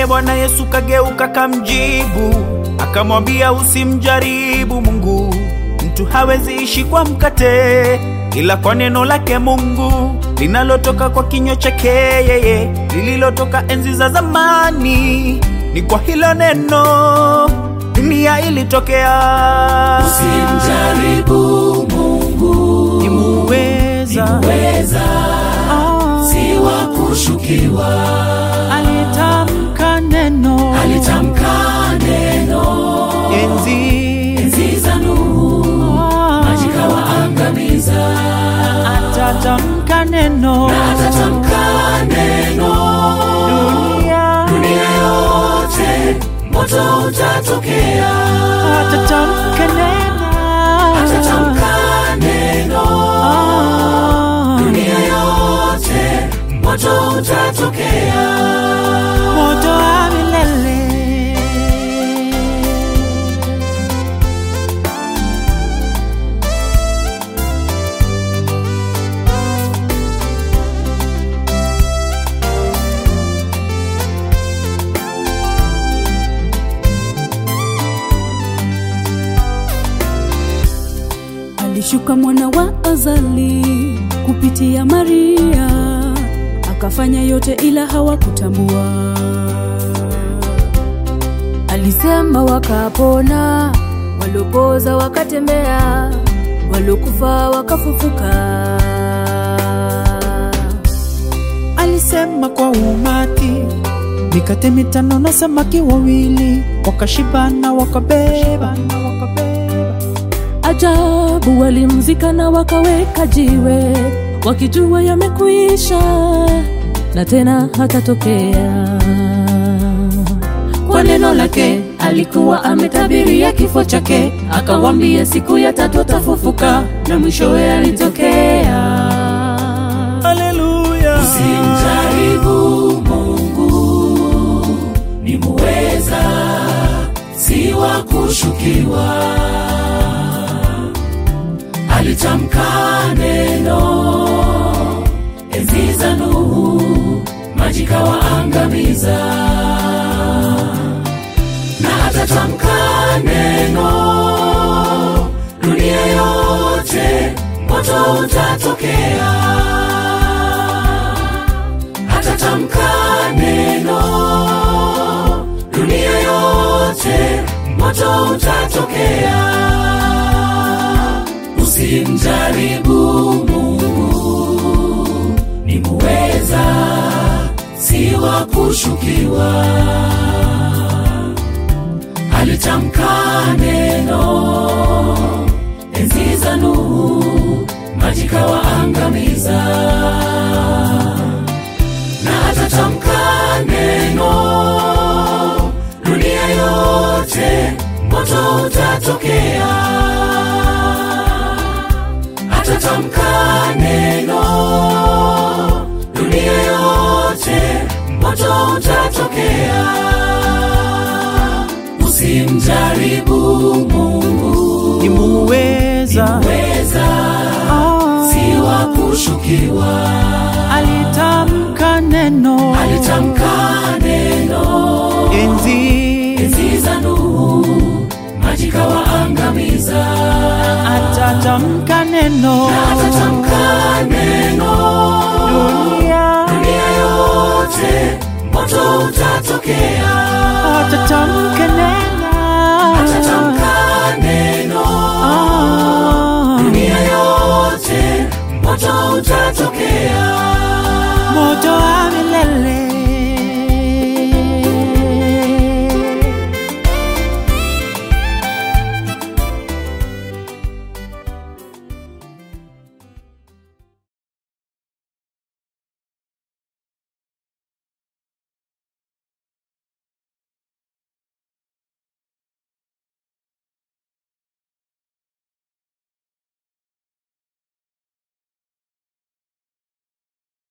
Naye Bwana Yesu kageuka kamjibu, akamwambia usimjaribu Mungu. Mtu hawezi ishi kwa mkate, ila kwa neno lake Mungu linalotoka kwa kinywa chake yeye, lililotoka enzi za zamani. Ni kwa hilo neno dunia ilitokea. Usimjaribu Mungu, Ni muweza weza Ah, si wa kushukiwa. alitamka neno Alitamka neno enzi enzi za Nuhu, Ah, maji kawaangamiza. atatamka neno Atatamka neno dunia dunia yote, moto utatokea. atatamka neno Atatamka neno Ah, dunia yote, moto utatokea. moto wa milele Alishuka mwana wa Azali kupitia Maria, akafanya yote ila hawakutambua. Alisema wakapona, waliopoza wakatembea, waliokufa wakafufuka. alisema kwa umati, mikate mitano na samaki wawili, wakashibana wakabeba. Ajabu, walimzika na wakaweka jiwe, wakijua yamekuisha na tena hatatokea. Kwa neno lake alikuwa ametabiria kifo chake, akawambia siku ya tatu atafufuka, na mwishowe alitokea. Haleluya! Simjaribu Mungu, ni muweza, si wa kushukiwa. Alitamka neno enzi za Nuhu, maji kawaangamiza, na atatamka neno dunia yote, moto utatokea atatamka neno dunia yote, moto utatokea. Usimjaribu Mungu, ni muweza, si wa kushukiwa. Alitamka neno enzi za Nuhu, maji kawaangamiza na atatamka neno dunia yote, moto utatokea. Atatamka neno dunia yote, moto utatokea. Usimjaribu Mungu, Ni muweza weza Ah, si wa kushukiwa. alitamka neno Alitamka neno enzi enzi za Nuhu, maji kawaangamiza. atatamka neno Atatamka neno dunia dunia yote, moto utatokea. atatamka